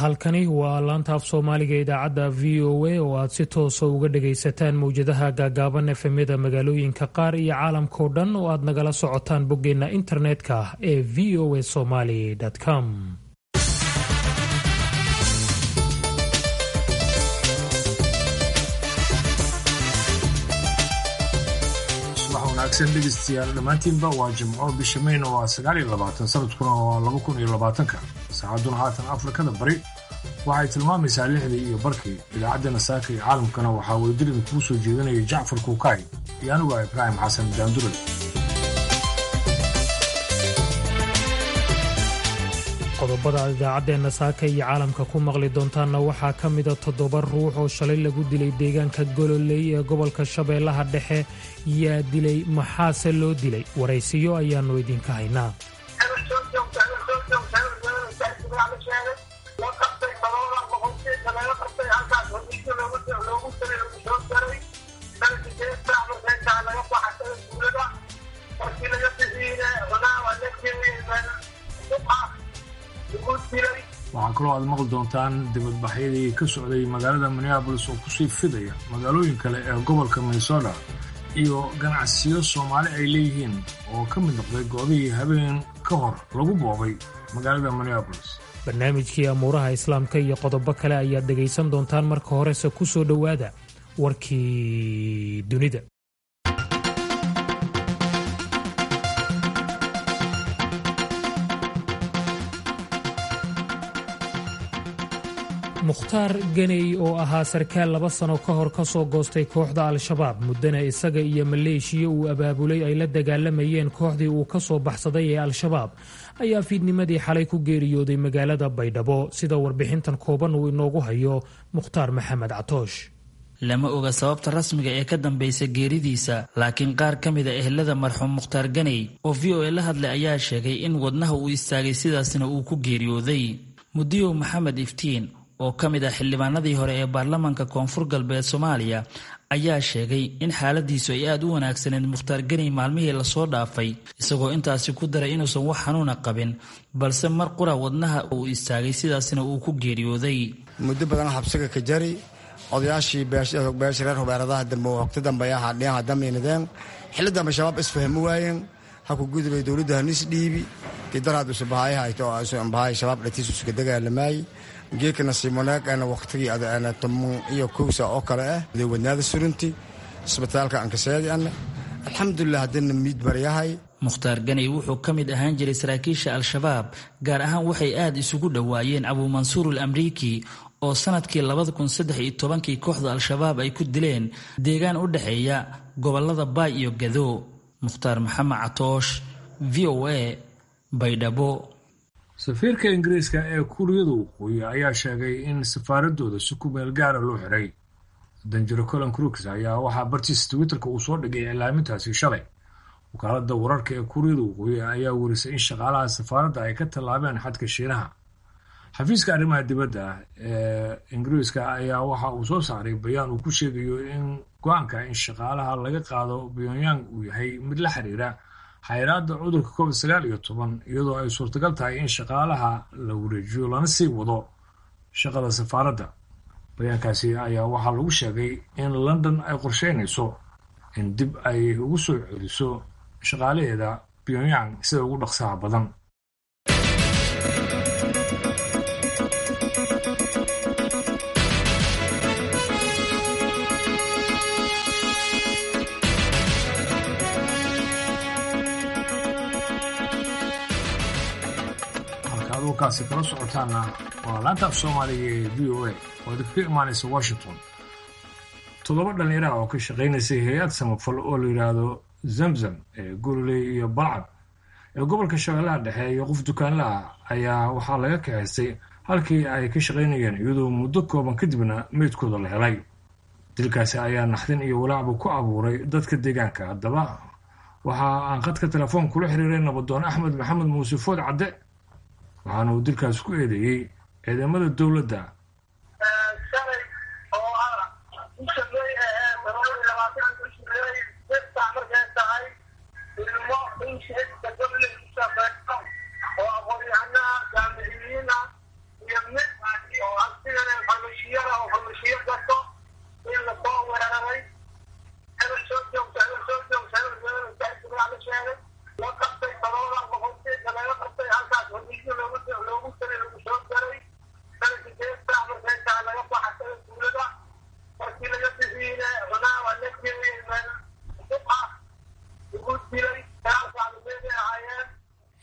halkani waa laanta af soomaaliga idaacadda v o a oo aad si toosa uga dhagaysataan mowjadaha gaagaaban efemyada magaalooyinka qaar iyo caalamkao dhan oo aad nagala socotaan boggeenna internetka ee v o a somaly com wanaagsan dhegeystayaal dhammaantiinba waa jimco bisha mayna waa sagaal iyo labaatan sanadkuna waa laba kun iyo labaatanka saacadduna haatan afrikada bari waxay tilmaamaysaa lixdii iyo barkii idaacaddeenna saaka iyo caalamkana waxaa weydilida kuu soo jeedinaya jacfar kuukaay iyo anigu ah ibraahim xasan daanduray qodobada aad idaacaddeenna saaka iyo caalamka ku maqli doontaanna waxaa ka mida toddoba ruux oo shalay lagu dilay deegaanka gololey ee gobolka shabeellaha dhexe yaa dilay maxaase loo dilay waraysiyo ayaannu idinka haynaa waxaa kaloo aad maqli doontaan dibadbaxyadii ka socday magaalada minneabolis oo kusii fidaya magaalooyin kale ee gobolka minnesota iyo ganacsiyo soomaali ay leeyihiin oo ka mid noqday goobihii habeen ka hor lagu boobay magaalada minneabolis barnaamijkii amuuraha islaamka iyo qodobo kale ayaad dhegaysan doontaan marka horese ku soo dhowaada warkii dunida mukhtaar ganey oo ahaa sarkaal laba sano ka hor ka soo goostay kooxda al-shabaab muddana isaga iyo maleeshiya uu abaabulay ay la dagaalamayeen kooxdii uu ka soo baxsaday ee al-shabaab ayaa fiidnimadii xalay ku geeriyooday magaalada baydhabo sida warbixintan kooban uu inoogu hayo mukhtaar maxamed catoosh lama oga sababta rasmiga ee ka dambaysa geeridiisa laakiin qaar ka mid a ehelada marxuum mukhtaar ganey oo v o a la hadlay ayaa sheegay in wadnaha uu istaagay sidaasna uu ku geeriyooday mudiyow maxamed iftiin oo ka mid ah xildhibaanadii hore ee baarlamaanka koonfur galbeed soomaaliya ayaa sheegay in xaaladiisu ay aada u wanaagsaneed mukhtaar ganey maalmihii lasoo dhaafay isagoo intaasi ku daray inuusan wax xanuuna qabin balse mar qura wadnaha uu istaagay sidaasna uu ku geeriyooday muddo badan xabsiga ka jari odayaashii beesha reer hubeeradaha dambe waqti dambe ahaa dhiyaha damiinadeen xilli dambe shabaab isfahmi waayeen ha ku gudubay dowladda hanis dhiibi tidaraad usubahayhaytobahay shabaab dhatiisuska dagaalamaayey geedka nasiib wanaagana waqtigii adana toban iyo kowsa oo kale ah wadnaada surunti isbitaalka ankaseedi ana alxamdulilah haddana miid baryahay mukhtaar ganey wuxuu ka mid ahaan jiray saraakiisha al-shabaab gaar ahaan waxay aada isugu dhowaayeen abuumansuur al amriiki oo sanadkii labada kun saddex iyo tobankii kooxda al-shabaab ay ku dileen deegaan u dhexeeya gobolada baay iyo gado mukhtaar maxamed catoosh v o a baydhabo safiirka ingiriiska ee kuuriyada waqooyi ayaa sheegay in safaaradooda si ku meel gaara loo xiray danjiro colin crooks ayaa waxaa bartiisa twitterka uu soo dhigay iclaamintaasi shalay wakaalada wararka ee kuuriyada waqooyi ayaa werisay in shaqaalaha safaaradda ay ka tallaabeen xadka shiinaha xafiiska arrimaha dibadda ee ingiriiska ayaa waxa uu soo saaray bayaan uu ku sheegayo in go-aanka in shaqaalaha laga qaado pyongyang uu yahay mid la xiriira xayiraada cudurka covid sagaal iyo toban iyadoo ay suurtagal tahay in shaqaalaha la wareejiyo lana sii wado shaqada safaaradda bayaankaasi ayaa waxaa lagu sheegay in london ay qorsheynayso in dib ay ugu soo celiso shaqaalaheeda pyongyang sida ugu dhaqsaha badan kaasi kala socotaana waa laanta af soomaaliga ee v o a oo idinkaga imaanaysa washington toddoba dhallinyara oo ka shaqaynaysay hay-ad samafal oo la yidhaahdo zamzam ee gurley iyo balcad ee gobolka shabeellaha dhexe iyo qof dukaanla ah ayaa waxaa laga kaxaystay halkii ay ka shaqaynayeen iyadoo muddo kooban kadibna meydkooda la helay dilkaasi ayaa naxdin iyo walaacbu ku abuuray dadka deegaanka haddaba waxa aan khadka telefoon kula xiriiray nabadoon axmed maxamed muuse food cadde waxaana uu dilkaas ku eedeeyey ciidamada dowladda shalay oo ah bisha may ahee todoba iyo labaatan bishi may sirtaa markay tahay ilmo insheegta goble ku shaqeeyo oo aqoon-yahanaha jaamiciyiin ah iyo mid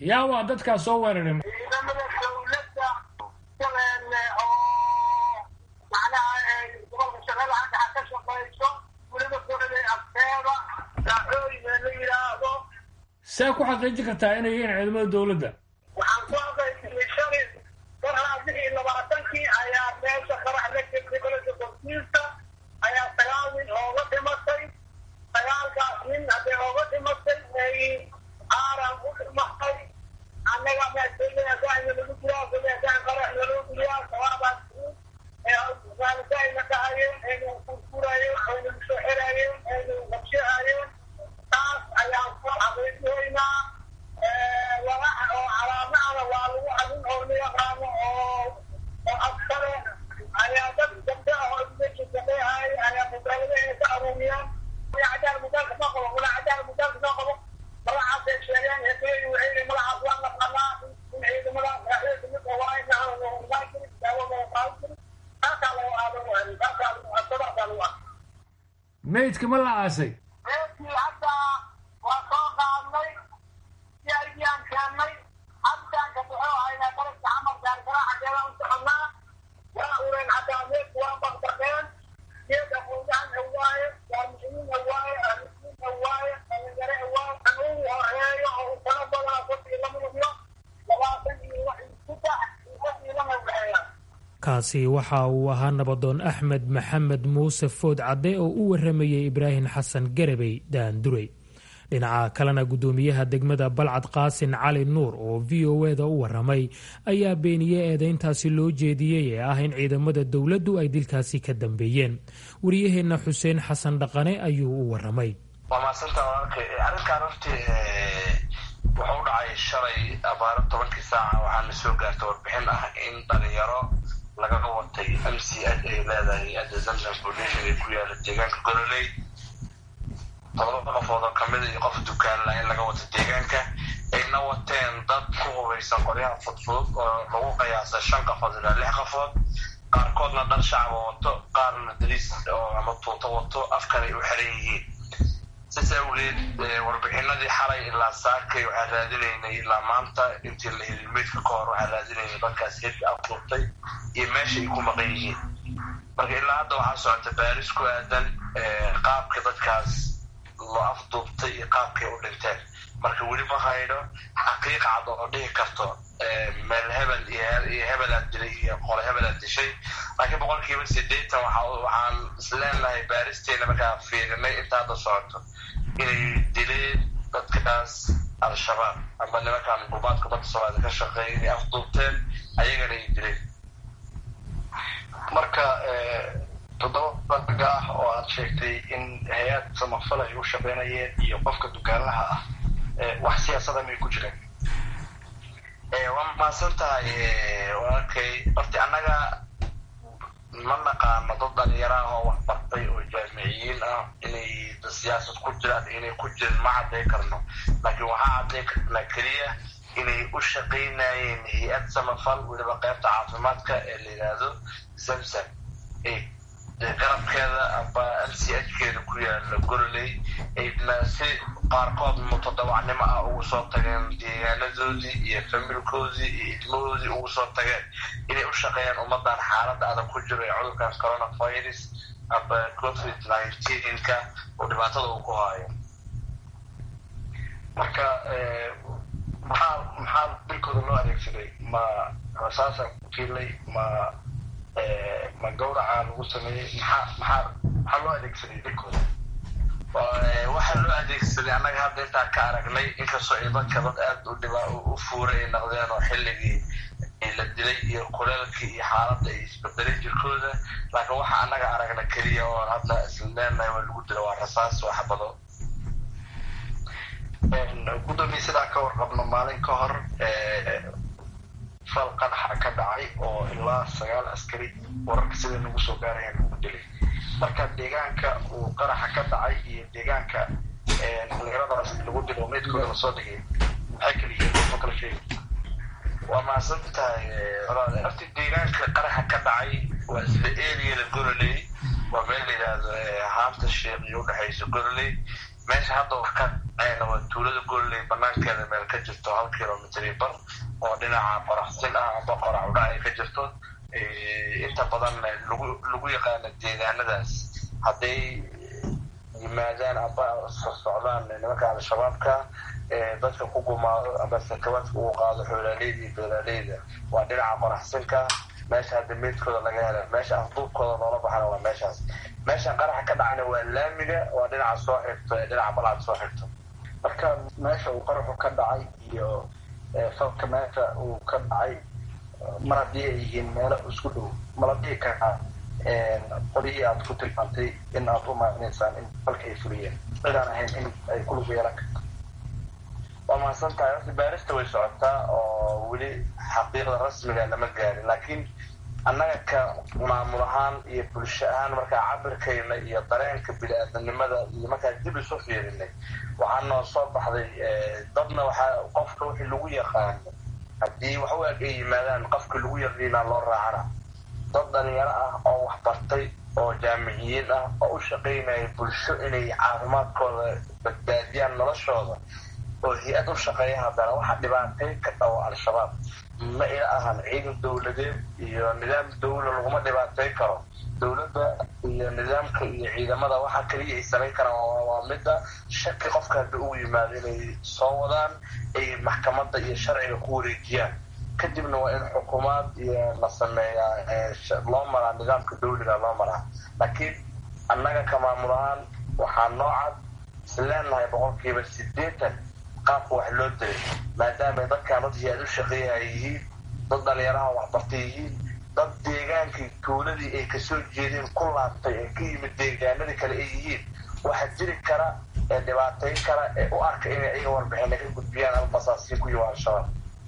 yaa waa dadkaas soo weeraray ciidamada dawladda shabeelle oo macnaha gobolka shabeelle hadda ha ka shaqayso weliba gobolay afteeda daacooyina la yidhaahdo see ku xaqiijin kartaa inay yihiin ciidamada dawladda waxaan ku aqaysiyey shalay marhaa lix iyo labaatankii ayaa meesha qarax la jirtay gobolka korkiisa ayaa sagaal nin ooga dhimatay sagaalkaas nin hadday ooga dhimatay ay aaran u dhimatay annaga meesaaina lagu jiraa goleedaan qaraxna loo geliyaa sabaabaas raalidayna dhahayeen aynu kurkurayeen aynu soo xirayeen aynu qabshahayeen taas ayaan ku xaqiijihaynaa walaxa oo calaamahana waa lagu adin oo la yaqaano oo oo askare ayaa dad gabdho ah oo meesha shaqeehay ayaa mudaalada inay ka aruuriyaan cadaal mudaalka ma qabo wala cadaal mudaalka ma qabo magacaasay sheegeen hebey waxay magacaas waa naqanaa in ciidamada raaxyada mid awaayna aan daawada qaadin taasaa lagu aadan taasaa sadexdaa lagu ah maydka ma la aasay meeshii hadda waa soo qaadnay si aydiyaan keennay cabitaanka wuxuu haynaa daraska camal gaargaraacadeeda u soconnaa waa ureen haddaa meedku waa baqbaqeen geed aqoonyahan awaaye jaamiciyiin awaaye ahludiin awaaye dhalinyare awaaye kan ugu horeeyo oo u talo badanaa sadii lama iyo labaatan iyo wax saddex iyo sadii lama waxeeyaan kaasi waxa uu ahaa nabadoon axmed maxamed muuse food cadde oo u waramayey ibraahim xasan garabey daandurey dhinaca kalena guddoomiyaha degmada balcad qaasin cali nuur oo v o e da u waramay ayaa beeniyey eedeyntaasi loo jeediyey ee ah in ciidamada dowladdu ay dilkaasi ka dambeeyeen wariyaheenna xuseen xasan dhaqane ayuu u waramay waa maadsantaa walaalkay arrinkan hortii wuxuu u dhacay shalay abaaro tobankii saaca waxaa la soo gaartay warbixin ah in dhalinyaro lagaga watay m c h ay leedahay adda zamzam foundation ee ku yaala deegaanka gololey todoba qofood oo kamida iyo qof dukaanla in laga wato deegaanka ayna wateen dad ku hubaysan qoryaha fudfudud oo lagu qiyaasay shan qofood ilaa lix qofood qaarkoodna dhar shacaba wato qaarna dariis oo ama tuuto wato afkan ay u xiran yihiin sis awgeed warbixinadii xalay ilaa saakay waxaa raadinaynay ilaa maanta intii la helin meydka ka hor waxaa raadinaynay dadkaas hedka afduurtay iyo meesha ay ku maqan yihiin marka ilaa hadda waxaa socota baaris ku aadan qaabka dadkaas loo afduubtay iyo qaabkay u dhinteen marka weli ma hayno xaqiiq cad oo dhihi karto meel hebel iyo hebelaad dilay iyo qole hebelaad dishay laakiin boqolkiiba sideetan waxaan isleenahay baaristeena markaa fiirinay inta hadda socoto inay dileen dadkaas al-shabaab ama nimankan gubaadka badda soomaaliya ka shaqeeya inay afduubteen ayagana ay dileen marka toddoba baga ah oo aad sheegtay in hay-ad samafal ay u shaqeynayeen iyo qofka dukaanlaha ah wax siyaasada may ku jireen waa mahadsan tahay walaalkay horti annaga ma naqaano dad dhalinyaro ah oo wax bartay oo jaamiciyiin ah inay siyaasad ku jiraan inay ku jirin ma cadday karno laakiin waxaa cadday karnaa keliya inay u shaqaynayeen hay-ad samafal weliba qaybta caafimaadka ee la yidhaahdo zamzam garabkeeda amba m c h keeda ku yaala gololey ayna si qaarkood mutadawacnimo ah ugu soo tageen deegaanadoodii iyo familkoodii iyo ilmahoodii ugu soo tageen inay u shaqeeyaan ummadan xaaladda adag ku jiro ee cudurkan coronavirus amba covid nineteenka oo dhibaatada uu ku haayo marka maxaa maxaa dilkooda loo adeegsaday ma rasaasa ku kiilay ma ma gawraca lagu sameeyey maxaa maxaa maxaa loo adeegsaday dilkooda waxaa loo adeegsaday annaga hadda intaan ka aragnay inkastoo ay dadka dad aada u dhibaa u fuuray ay naqdeen oo xilligii la dilay iyo kuleelkii iyo xaaladda ay isbedelay jirkooda laakiin waxa annaga aragna keliya oo hadda isla leenahay waa lagu dila waa rasaas waxbado gudoomiye sidaan ka warqabno maalin ka hor fal qadaxa ka dhacay oo ilaa sagaal askari wararka sida nagu soo gaarayaan lagu dilay marka deegaanka uu qaraxa ka dhacay iyo deegaanka dhalinyaradaas lagu dilo meydkooda lasoo dhigay maxay kala yihiin soo kala sheegi waa mahadsan tahay horti deegaanka qaraxa ka dhacay waa isla area la gololey waa meel la yidhaahdo haamta sheekh iyo udhexaysa gololey meesha hadda wax ka dhacayna waa tuulada golley banaankeeda meel ka jirto hal kilomitr bar oo dhinaca qoraxsin ah amba qorax udhac ay ka jirto inta badan lagu lagu yaqaana deegaanadaas hadday yimaadaan amba socdaan nimanka al-shabaabka dadka ku gumaado amba sakabaadka uu qaado xoolaaleyda iyo beeraaleyda waa dhinaca qoraxsinka meesha hadda meydkooda laga hela meesha afduubkooda loola baxana waa meeshaas meeshan qaraxa ka dhacna waa laamiga waa dhinaca soo xigto ee dhinaca balcad soo xigto marka meesha uu qaraxu ka dhacay iyo falka meesha uu ka dhacay mar haddii ay yihiin meelo isku dhow mala dhihi karaa qolihii aad ku tilmaantay in aad u maanaysaan in falka ay fuliyeen cidaan ahayn in ay ku lug yeelan karto waa mahadsan tahay horta baarista way socotaa oo weli xaqiiqda rasmiga lama gaarin laakiin annaga ka maamul ahaan iyo bulsho ahaan markaa cabirkayna iyo dareenka bini-aadanimada iyo markaa dib isu fiirinay waxaa noo soo baxday dadna waxaa qofka wixii lagu yaqaano haddii wax u eg ay yimaadaan qofka lagu yaqiinaa loo raacana dad dhalinyaro ah oo waxbartay oo jaamiciyiin ah oo u shaqaynaya bulsho inay caafimaadkooda badbaadiyaan noloshooda oo hay-ad u shaqeeya haddana waxa dhibaatay ka dhawo al-shabaab ma ila ahan ciidan dowladeed iyo nidaam dawla laguma dhibaatay karo dowladda iyo nidaamka iyo ciidamada waxa kaliya ay samayn karaan waa midda shaki qofka hadda ugu yimaado inay soo wadaan ay maxkamadda iyo sharciga ku wareejiyaan kadibna waa in xukuumaad iyo la sameeyaa loo maraa nidaamka dawliga loo maraa laakiin annaga ka maamul ahaan waxaa noocad isleenahay boqolkiiba sideetan qaabka wax loo diray maadaama dadkaan dad hay-ad u shaqeeya ay yihiin dad dhalinyaraha waxbartay yihiin dad deegaankii tuuladii ay kasoo jeedeen ku laabtay ee ka yimid deegaanadii kale ay yihiin waxa jiri kara ee dhibaatayn kara ee u arka inay ayaga warbixina ka gudbiyaan ama basaasiin ku yiwa al-shabaab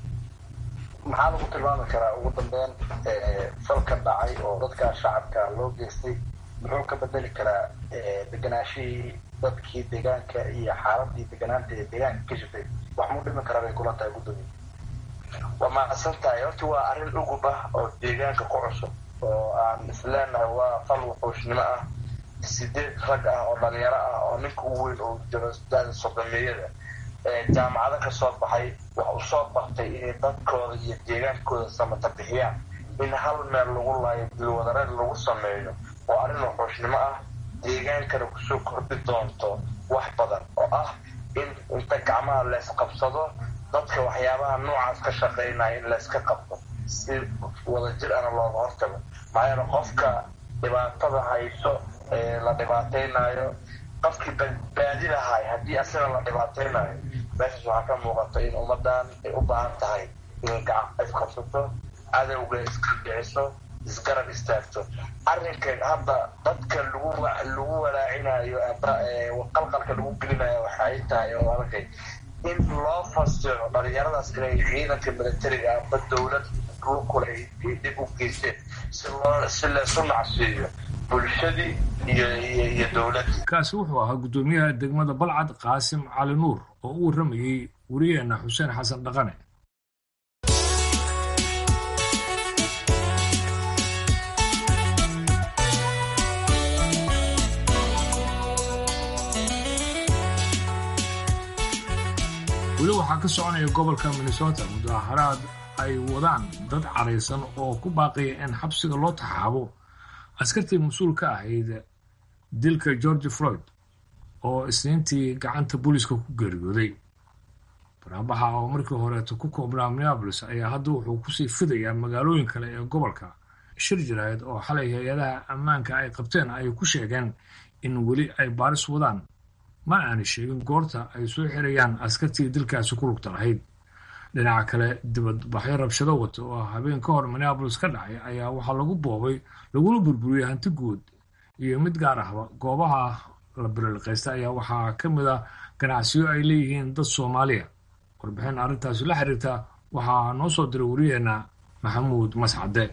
maxaa lagu tilmaami karaa ugu dambeyn falka dhacay oo dadka shacabka loo geystay muxuu ka bedeli karaa deganaashihii dadkii deegaanka iyo xaaladii deganaanta ee deegaanka ka jirtay wax muu dhimi karaa bay kula tahay guddoomiye waa mahadsan tahay horta waa arrin ugub ah oo deegaanka ku cusub oo aan isleenahay waa fal wuxuushnimo ah sideed rag ah oo dhalinyaro ah oo ninka ugu weyn oo jiro da sodomeeyada jaamacado ka soo baxay wax u soo bartay inay dadkooda iyo deegaankooda samata bixiyaan in hal meel lagu laayo dilwadareed lagu sameeyo oo arrin wuxuushnimo ah deegaankana kusoo kordhi doonto wax badan oo ah in inta gacmaha leysqabsado dadka waxyaabaha noocaas ka shaqaynaya in layska qabto si wadajir ana looga hortago maxaa yeele qofka dhibaatada hayso ee la dhibaataynayo qofkii badbaadi lahay haddii asina la dhibaataynayo meeshaas waxaa ka muuqata in ummadan ay u baahan tahay inay gacan isqabsato cadowga iska dhiciso isgarab istaagto arrinkan hadda dadka lagu lagu walaacinayo aba qalqalka lagu gelinayo waxay tahay oo arkay in loo fasiro dhalinyaradaas inay ciidanka militariga aba dowlad lukule ay dhib u geysteen si loo si laysu nacsiiyo bulshadii iyo iyo dowladdii kaasi wuxuu ahaa guddoomiyaha degmada balcad qaasim cali nuur oo u warramayey wariyaheena xuseen xasan dhaqane weli waxaa ka soconaya gobolka minnesota mudaharaad ay wadaan dad caraysan oo ku baaqaya in xabsiga loo taxaabo askartii mas-uul ka ahayd dilka george floyd oo isniintii gacanta booliiska ku geeriyooday baraabaxa oo markii horeeto ku koobnaa minneabolis ayaa hadda wuxuu kusii fidayaa magaalooyin kale ee gobolka shir jiraayad oo xalay hay-adaha ammaanka ay qabteen ayay ku sheegeen in weli ay baaris wadaan ma aanay sheegin goorta ay soo xirayaan askartii dilkaasi ku lugta lahayd dhinaca kale dibadbaxyo rabshado wata oo habeen ka hor minneabolis ka dhacay ayaa waxaa lagu boobay laguna burburiyey hanti guud iyo mid gaar ahba goobaha la biriliqaysta ayaa waxaa ka mid a ganacsiyo ay leeyihiin dad soomaaliya warbixin arrintaasi la xiriirta waxaa noo soo diray wariyeenna maxamuud mascade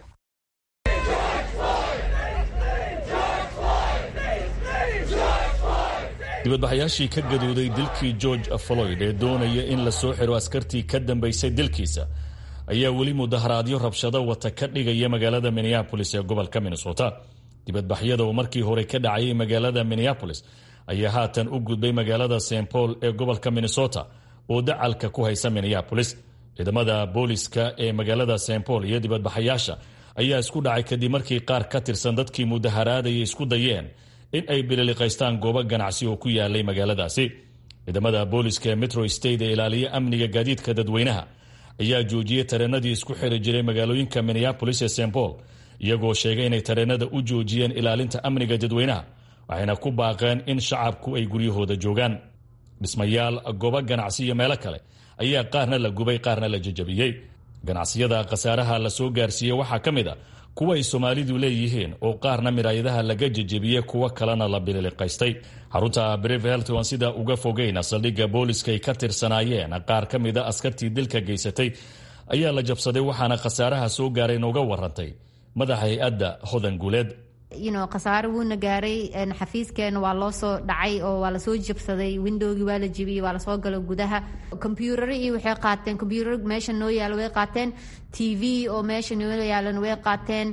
dibadbaxayaashii ka gadooday dilkii george floyd ee doonaya in la soo xiro askartii ka dambaysay dilkiisa ayaa weli mudaharaadyo rabshado wata ka dhigaya magaalada minneabolis ee gobolka minnesota dibadbaxyada oo markii hore ka dhacayay magaalada minneabolis ayaa haatan u gudbay magaalada st paul ee gobolka minnesota oo dacalka ku haysa minneabolis ciidamada booliska ee magaalada st paul iyo dibadbaxayaasha ayaa isku dhacay kadib markii qaar ka tirsan dadkii mudaharaadaya isku dayeen in ay bililiqaystaan goobo ganacsi oo ku yaalay magaaladaasi ciidamada booliska ee metro state ee ilaaliya amniga gaadiidka dadweynaha ayaa joojiyey tareenadii isku xiri jiray magaalooyinka minneabolis ee st paul iyagoo sheegay inay tareenada u joojiyeen ilaalinta amniga dadweynaha waxayna ku baaqeen in shacabku ay guryahooda joogaan dhismayaal goobo ganacsi iyo meelo kale ayaa qaarna la gubay qaarna la jajabiyey ganacsiyada khasaaraha la soo gaarsiiyey waxaa ka mid a kuwa ay soomaalidu leeyihiin oo qaarna miraayadaha laga jejebiyey kuwo kalena la bililiqaystay xarunta brevelton sida uga fogeyna saldhigga booliska ay ka tirsanaayeen qaar ka mida askartii dilka geysatay ayaa la jabsaday waxaana khasaaraha soo gaaray nooga warantay madaxa hay-adda hodan guuleed khasaare wuuna gaaray xafiiskeena waa loo soo dhacay oo waa lasoo jabsaday windowgii waa la jebiyey waa lasoo galo gudaha kombyuutaro iyo waxay qaateen kombyuutar meesha noo yaalo way qaateen t v oo meesha noo yaalana way qaateen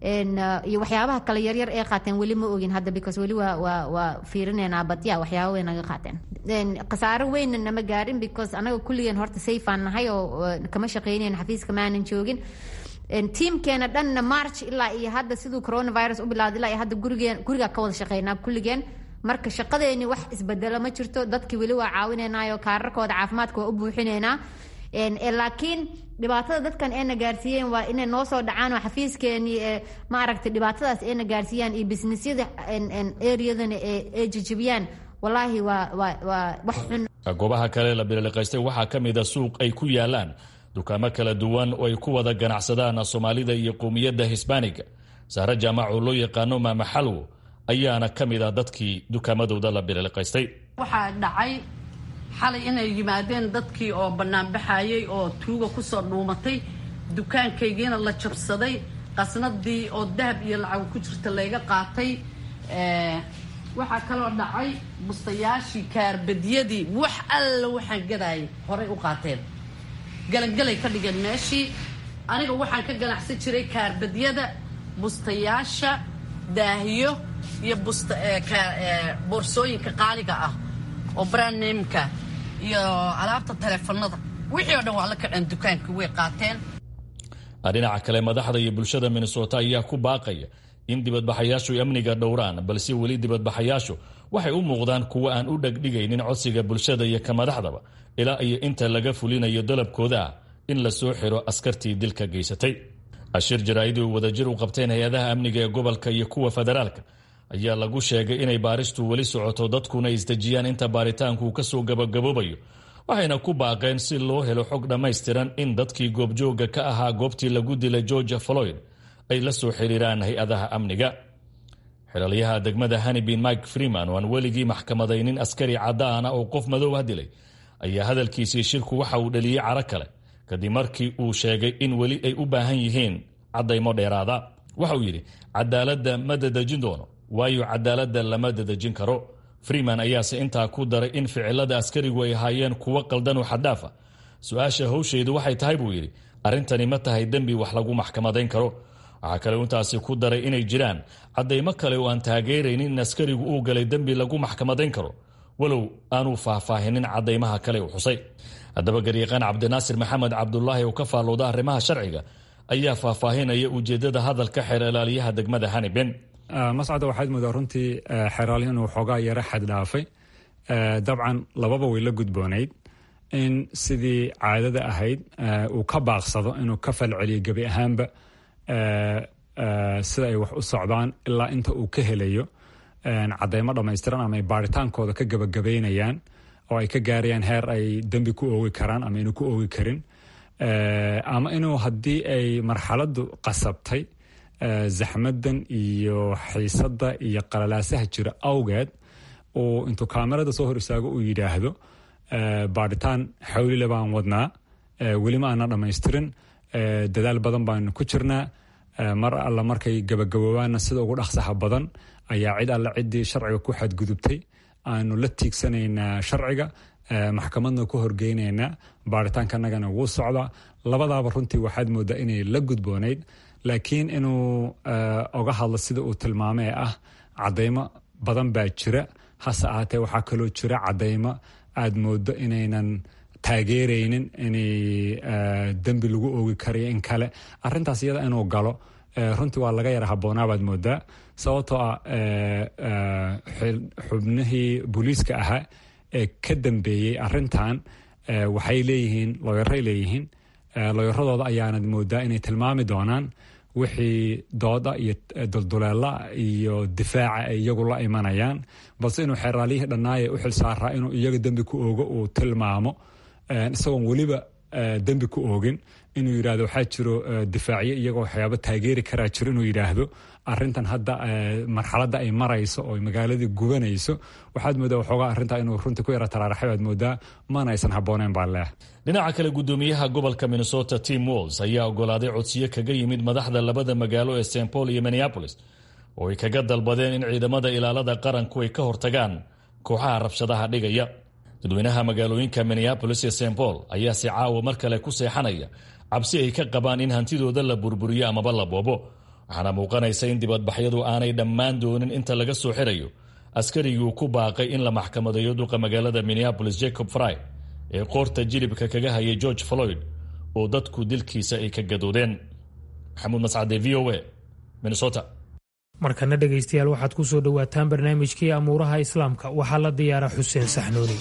iyo waxyaabaha kale yaryar ee qaateen weli ma ogin hadda because weli waa waa waa fiirineynaa badya waxyaaba way naga qaateen khasaare weynna nama gaarin because anaga kulligeen horta sayfaan nahay oo kama shaqeynayn xafiiska maanan joogin tiimkeena dhanna march ilaa iyo hadda siduu coronavirus u bilowday ilaa iyo hadda gurigeen gurigaa ka wada shaqeynaa kulligeen marka shaqadeeni wax isbedelo ma jirto dadki weli waa caawinaynayo kaararkooda caafimaadka waa u buuxineynaa laakiin dhibaatada dadkan eena gaarsiiyeen waa inay noo soo dhacaan oo xafiiskeeni ma aragtay dhibaatadaas eena gaarsiiyaan iyo businessyada areadana ee jejebiyaan wallaahi waa waa waa wax xun goobaha kale la bililiqaystay waxaa ka mid a suuq ay ku yaalaan dukaamo kala duwan oo ay ku wada ganacsadaan soomaalida iyo qowmiyadda hisbaaniga sahre jaamac oo loo yaqaano maama xalwo ayaana ka mid ah dadkii dukaamadooda la bililiqaystay waxaa dhacay xalay inay yimaadeen dadkii oo banaanbaxayay oo tuuga kusoo dhuumatay dukaankaygiina la jabsaday qasnadii oo dahab iyo lacag ku jirta layga qaatay waxaa kaloo dhacay bustayaashii kaarbadyadii wax alla waxaan gadaayay horay u qaateen galangalay ka dhigeen meeshii aniga waxaan ka ganacsan jiray kaarbadyada bustayaasha daahiyo iyo boorsooyinka qaaliga ah oo brandnameka iyo alaabta taleefanada wixii oo dhan waa la kaceen dukaankii way qaateen dhinaca kale madaxda iyo bulshada minnesota ayaa ku baaqaya in dibadbaxayaashu amniga dhowraan balse weli dibadbaxayaashu waxay u muuqdaan kuwa aan u dhegdhigaynin codsiga bulshada iyo ka madaxdaba ilaa iyo inta laga fulinayo dalabkooda ah in la soo xiro askartii dilka geysatay ashir jaraa'idii wadajir u qabteen hay-adaha amniga ee gobolka iyo kuwa federaalka ayaa lagu sheegay inay baaristu weli socoto dadkuna isdejiyaan inta baaritaanku uu kasoo gabagaboobayo waxayna ku baaqeen si loo helo xog dhammaystiran in dadkii goobjooga ka ahaa goobtii lagu dilay georgia floyd ay la soo xiriiraan hay-adaha amniga xilaalyaha degmada hanibin mike freeman oo aan weligii maxkamadaynin askari caddaana oo qof madow ah dilay ayaa hadalkiisii shirku waxa uu dhaliyey caro kale kadib markii uu sheegay in weli ay u baahan yihiin caddaymo dheeraada waxa uu yidhi cadaaladda ma dadejin doono waayo cadaaladda lama dadejin karo freeman ayaase intaa ku daray in ficilada askarigu ay ahaayeen kuwo qaldan oo xaddaaf ah su-aasha howsheedu waxay tahay buu yidhi arrintani ma tahay dembi wax lagu maxkamadayn karo waxaa kale intaasi ku daray inay jiraan caddaymo kale oo aan taageeraynin in askarigu uu galay dembi lagu maxkamadayn karo walow aanuu faahfaahinin caddaymaha kale uu xusay haddaba garyaqaan cabdinaasir maxamed cabdulaahi oo ka faallooda arrimaha sharciga ayaa faahfaahinaya ujeedada hadalka xeer ilaaliyaha degmada haniben mascada waxaad moodaa runtii xeraalihi inuu xoogaa yaro xad dhaafay dabcan lababa way la gudboonayd in sidii caadada ahayd uu ka baaqsado inuu ka falceliyo gebi ahaanba sida ay wax u socdaan ilaa inta uu ka helayo cadeymo dhammaystiran ama ay baaritaankooda ka gabagabaynayaan oo ay ka gaarayaan heer ay dembi ku oogi karaan ama inuu ku oogi karin ama inuu haddii ay marxaladdu qasabtay zaxmadan iyo xiisadda iyo qalalaasaha jira awgeed uu intuu kaamerada soo hor istaago uu yidhaahdo baaritaan xawlile baan wadnaa weli ma aana dhammaystirin dadaal badan baanu ku jirnaa mar alla markay gabagaboobaanna sida ugu dhaqsaha badan ayaa cid alle ciddii sharciga ku xadgudubtay aanu la tiigsanaynaa sharciga maxkamadna ku horgeynaynaa baaritaankanagana wuu socdaa labadaaba runtii waxaad moodaa inay la gudboonayd laakiin inuu oga hadlo sida uu tilmaamay ah cadeymo badan baa jira hase ahaatee waxaa kaloo jira cadaymo aad moodo inaynan taageeraynin inay dembi lagu oogi karayo in kale arintaas iyada inuu galo runtii waa laga yara haboonaabaad moodaa sababtoo ah xubnihii booliiska ahaa ee ka dambeeyey arintan waxay leeyihiin looyaray leeyihiin looyaradooda ayaanad moodaa inay tilmaami doonaan wixii dooda iyo dulduleela iyo difaaca ay iyagu la imanayaan balse inuu xeeraaliyihii dhannaaya u xilsaaraa inuu iyaga dembi ku oogo uu tilmaamo isagoon weliba dembi ku oogin inuu yidhahdo waxaa jiro difaacyo iyagoo waxyaabo taageeri karaa jiro inuu yidhaahdo arintan hadda marxaladda ay marayso oo magaaladii gubanayso waxaad moodaa waxoogaa arrintaa inuu runtii ku yara taraaraxay baad moodaa mana aysan habbooneen baa leeh dhinaca kale gudoomiyaha gobolka minnesota tim walls ayaa ogolaaday codsiyo kaga yimid madaxda labada magaalo ee st paul iyo minneapolis oo ay kaga dalbadeen in ciidamada ilaalada qaranku ay ka hortagaan kooxaha rabshadaha dhigaya dadweynaha magaalooyinka minneabolis iyo st paul ayaa si caawa mar kale ku seexanaya cabsi ay ka qabaan in hantidooda la burburiyo amaba la boobo waxaana muuqanaysa in dibadbaxyadu aanay dhammaan doonin inta laga soo xirayo askarigii ku baaqay in la maxkamadeeyo duqa magaalada minneabolis jacob fry ee qoorta jilibka kaga hayay george floyd oo dadku dilkiisa ay ka gadoodeen maxamuud mascade v o a minnesota markana dhegaystayaal waxaad ku soo dhowaataan barnaamijkii amuuraha islaamka waxaa la diyaara xuseen saxnuuni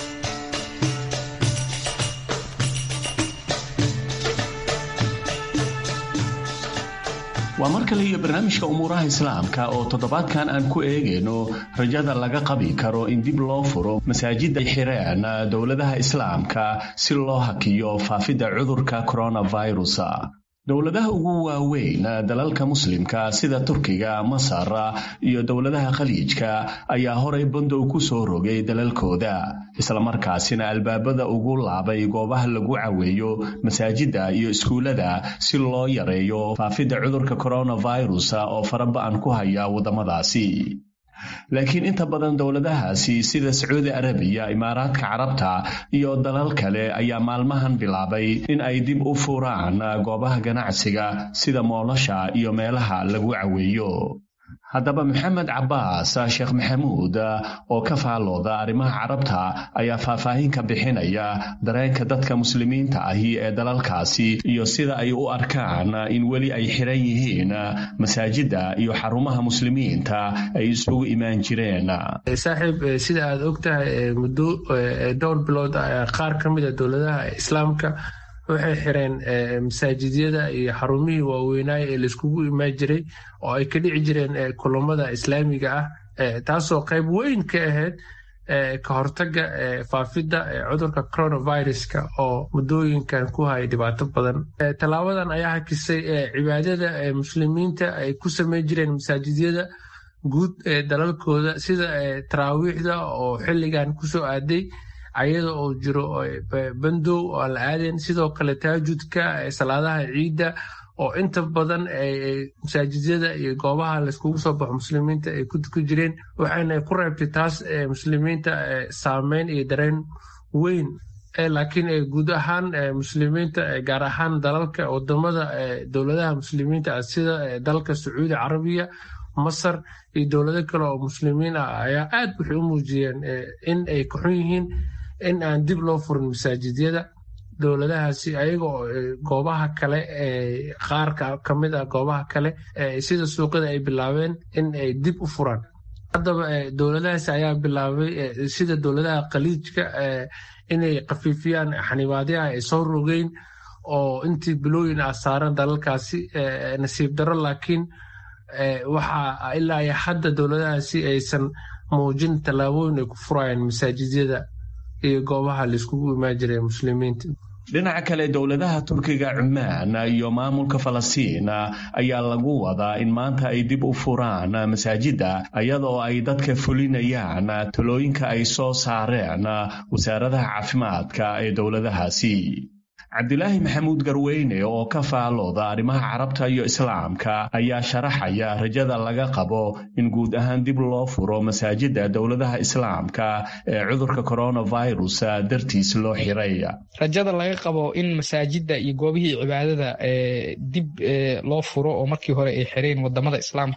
waa mar kale iyo barnaamijka umuuraha islaamka oo toddobaadkan aan ku eegayno rajada laga qabi karo in dib loo furo masaajidda ay xireen dowladaha islaamka si loo hakiyo faafidda cudurka coronavirus dowladaha ugu waaweyn dalalka muslimka sida turkiga masar iyo dowladaha khaliijka ayaa horay bandow ku soo rogay dalalkooda islamarkaasina albaabada ugu laabay goobaha lagu caweeyo masaajidda iyo iskuullada si loo yareeyo faafidda cudurka coronavirus oo faraba-an ku haya waddamadaasi laakiin inta badan dowladahaasi sida sacuudi arabiya imaaraadka carabta iyo dalal kale ayaa maalmahan bilaabay in ay dib u furaan goobaha ganacsiga sida moolasha iyo meelaha lagu caweeyo haddaba maxamed cabaas sheekh maxamuud oo ka faallooda arrimaha carabta ayaa faahfaahin ka bixinaya dareenka dadka muslimiinta ahi ee dalalkaasi iyo sida ay u arkaan in weli ay xiran yihiin masaajidda iyo xarumaha muslimiinta ay isugu imaan jireen saaxiib sida aad og tahay muddo dhowr bilood qaar ka mid a dowladaha islaamka waxay xireen masaajidyada iyo xarumihii waaweynaaye ee laiskugu imaan jiray oo ay ka dhici jireen kulamada islaamiga ah taasoo qayb weyn ka ahayd ka hortaga faafidda cudurka coronaviruska oo muddooyinkan ku haya dhibaato badan tallaabadan ayaa hakisay cibaadada muslimiinta ay ku samayn jireen masaajidyada guud ee dalalkooda sida taraawiixda oo xilligan kusoo aaday ayada oo jiro bandow oo aan la aadayn sidoo kale taajudka salaadaha ciidda oo inta badan masaajidyada iyo goobaha layskugu soo baxo muslimiinta ay ku tukan jireen waxayna ku reebtay taas muslimiinta saameyn iyo dareen weyn laakiin guud ahaan muslimiinta gaar ahaan dalalka wadamada dowladaha muslimiinta sida dalka sacuudi carabiya masar iyo dowlado kale oo muslimiin ah ayaa aad waxay u muujiyeen in ay ka xun yihiin in aan dib loo furin masaajidyada dowladahaasi ayaga oo goobaha kale qaar ka mid ah goobaha kale sida suuqyada ay bilaabeen in ay dib u furaan haddaba dowladahaasi ayaa bilaabay sida dowladaha khaliijka inay khafiifiyaan xanibaadyaha ay soo rogeyn oo intii bilooyin ah saaran dalalkaasi nasiib daro laakiin waxa ilaa iyo hadda dowladahaasi aysan muujin tallaabooyin ay ku furayaan masaajidyada iyo goobaha laiskugu imaan jiray muslimiinta dhinaca kale dowladaha turkiga cumaan iyo maamulka falastiin ayaa lagu wadaa in maanta ay dib u furaan masaajidda iyadoo ay dadka fulinayaan talooyinka ay soo saareen wasaaradaha caafimaadka ee dowladahaasi cabdilaahi maxamuud garweyne oo ka faallooda arrimaha carabta iyo islaamka ayaa sharaxaya rajada laga qabo in guud ahaan dib loo furo masaajidda dowladaha islaamka ee cudurka coronavirus dartiis loo xiray rajada laga qabo in masaajidda iyo goobihii cibaadada dib loo furo oo markii hore ay xireen wadamada islaamka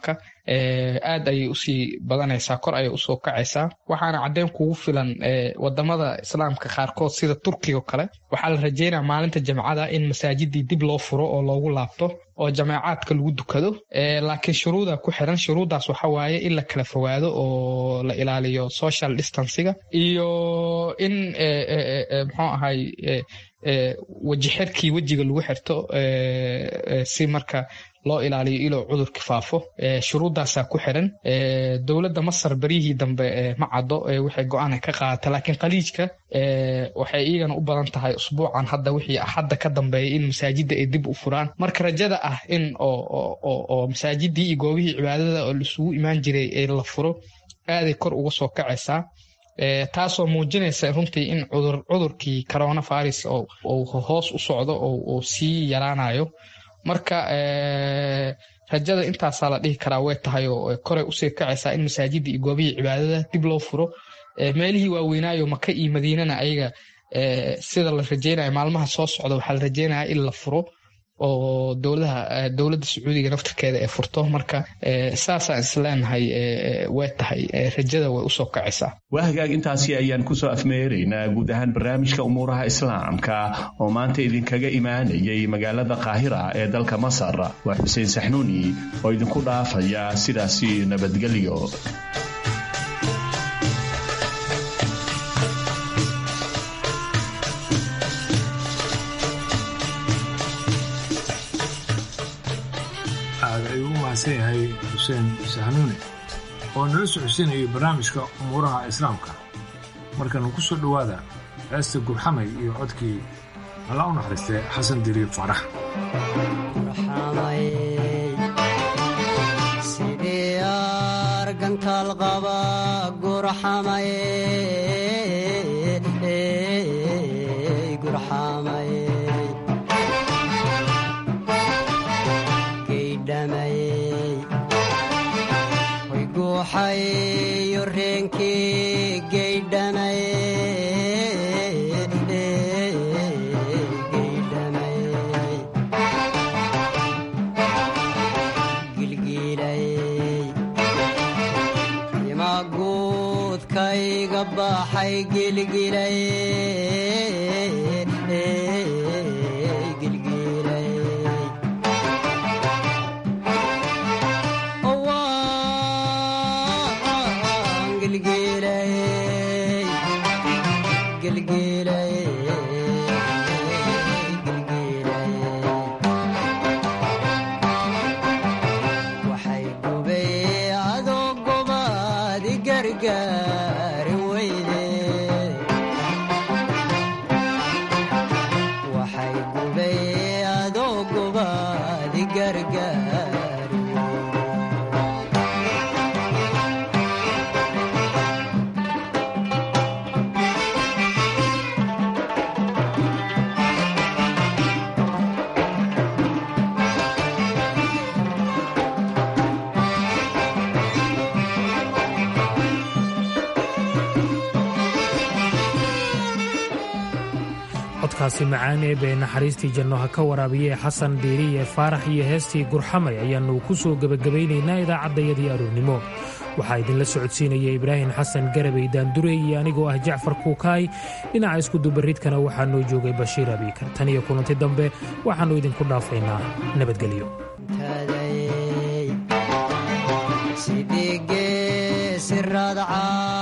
aad ayay usii badanaysaa kor ayay usoo kacaysaa waxaana caddeyn kugu filan wadamada islaamka qaarkood sida turkiga oo kale waxaa la rajeynaya maalinta jamcada in masaajidii dib loo furo oo loogu laabto oo jameecaadka lagu dukado laakiin shuruuda ku xiran shuruuddaas waxa waaye in la kala fogaado oo la ilaaliyo social distanciga iyo in muxuu ahay weji xirkii wejiga lagu xirto si marka loo ilaaliyo iloo cudurki faafo shuruuddaasaa ku xiran dowladda masar beryihii dambe ma caddo waxay go-aan ka qaadata laakiin khaliijka waxay iyagana u badan tahay usbuucan hadda wixii axadda ka dambeeya in masaajidda ay dib u furaan marka rajada ah in oo masaajidii iyo goobihii cibaadada oo laisugu imaan jiray ee la furo aaday kor uga soo kacaysaa taasoo muujinaysa runtii in cudurkii coronavirus uu hoos u socdo oo sii yaraanayo marka rajada intaasaa la dhihi karaa way tahay oo koray usii kacaysaa in masaajidda iyo goobihii cibaadada dib loo furo meelihii waaweynaayo maka iyo madiinana ayaga sida la rajeynayo maalmaha soo socda waxaa la rajeynaya in la furo oo dowladaha dowladda sacuudiga naftirkeeda ay furto marka saasaan isleenahay way tahay rajada way usoo kacaysaa waa hagaag intaasi ayaan kusoo afmeeraynaa guud ahaan barnaamijka umuuraha islaamka oo maanta idinkaga imaanayay magaalada qaahira ee dalka masar waa xuseen saxnuuni oo idinku dhaafaya sidaasi nabadgelyo aada ayuu u mahadsan yahay xuseen sahnuune oo nala socodsiinayay barnaamijka umuuraha islaamka markana ku soo dhowaada heesta gurxamay iyo codkii alla u naxariistay xasan diriib faarax sidii argantaal qaba gurxamay gurxamay way guuxayo reenkii gaydhamay gilgiilay ima guudkayga baxay gilgilay waxay gubay adoo gobaadi gargaari weyde waxay gubay adoo gobaadi gargaari codkaasi macaan ee bee naxariistii janno ha ka waraabiye xasan diiriye faarax iyo heestii gurxamay ayaannu ku soo gebagabaynaynaa idaacaddayadii aroornimo waxaa idinla socodsiinaya ibraahim xasan garabay daandure iyo anigoo ah jacfar kuukaay dhinaca iskudubaridkana waxaa noo joogay bashiir abiikar tan iyo kulanti dambe waxaannu idinku dhaafaynaa nabadgelyo sidii geesi radca